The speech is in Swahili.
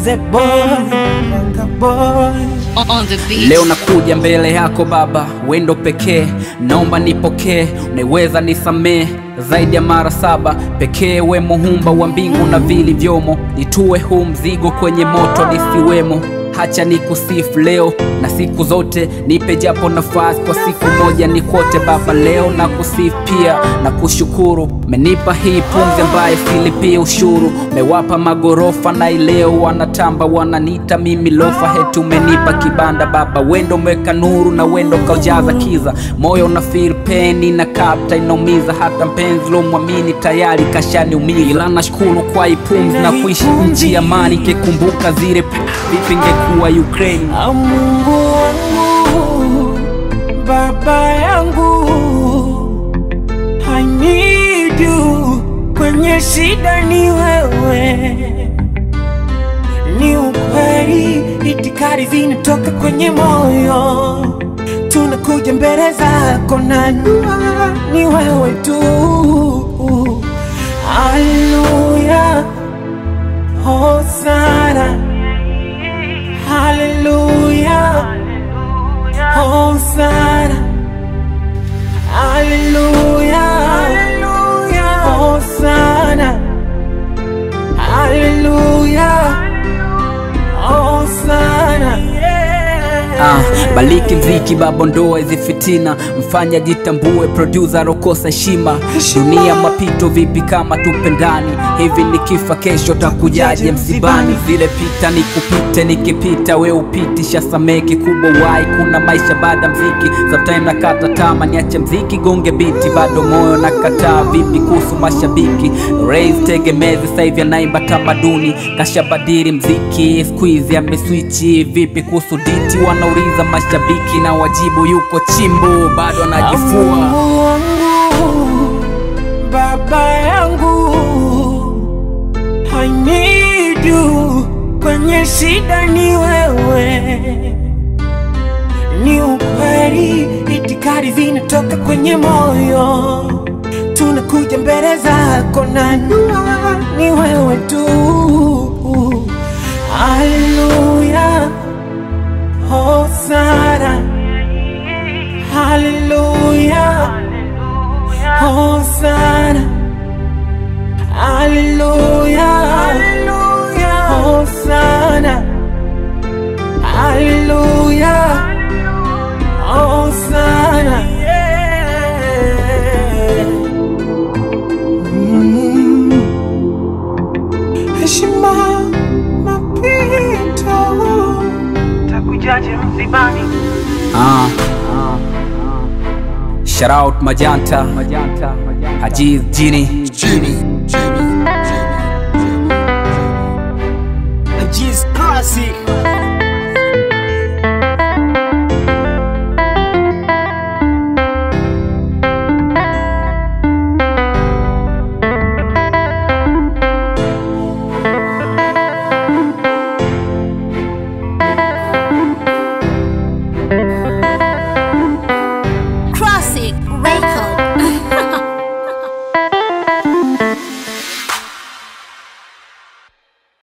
Manze boy, Yanga boy. on the beat. Leo nakuja mbele yako Baba, wendo pekee, naomba nipokee, unaweza nisamee zaidi ya mara saba pekee. We muumba wa mbingu na vilivyomo, nitue huu mzigo kwenye moto nisiwemo. Hacha nikusifu leo na siku zote, nipe japo nafasi kwa siku moja nikote Baba. Leo na kusifu pia na kushukuru, menipa hii pumzi ambaye silipie ushuru, mewapa magorofa na ileo wanatamba, wananita mimi lofa. Heti umenipa kibanda Baba, wendo umeweka nuru na wendo kaujaza kiza, moyo una feel pain na kapta inaumiza, hata mpenzi lomwamini tayari kashaniumiza, ila nashukuru kwa hii pumzi na kuishi nchi ya amani, kikumbuka zile p- vipi ingekuwa Ukraine. Ah, Mungu wangu, baba yangu, I need you, kwenye shida ni wewe, ni ukweli, itikadi zinatoka kwenye moyo, tunakuja mbele zako na dua ni wewe tu. Haleluya, hosana Hallelujah. Hosanna. Hallelujah. Hallelujah. Hosanna. Hallelujah. Hosanna. Ah, baliki mziki baba, ndoa hizi fitina, mfanya jitambue, producer rokosa heshima. Dunia mapito, vipi kama tupendani hivi? Nikifa kesho takujaje msibani? Zile pita nikupite, nikipita we upiti, shasamee kikubwa wai, kuna maisha baada mziki. Sometime nakata tama, niache mziki, gonge biti, bado moyo nakataa. Vipi kuhusu mashabiki? Raise tegemezi, sasa hivi anaimba tamaduni, kashabadili mziki, squeeze ameswichi. Vipi kuhusu diti? Wanauliza mashabiki na wajibu, yuko chimbo, bado anajifua. Mungu wangu, baba yangu, I need you, kwenye shida ni wewe, ni ukweli, itikadi zinatoka kwenye moyo, tunakuja mbele zako na dua ni wewe tu. Haleluya, hosana Hallelujah. Hosanna. Hallelujah. Hallelujah. Hosanna. Hallelujah. Hosanna. Mm. Heshima mapito takujaje msibani Ah. Shout out Majanta, Hajiz Jini, G's classic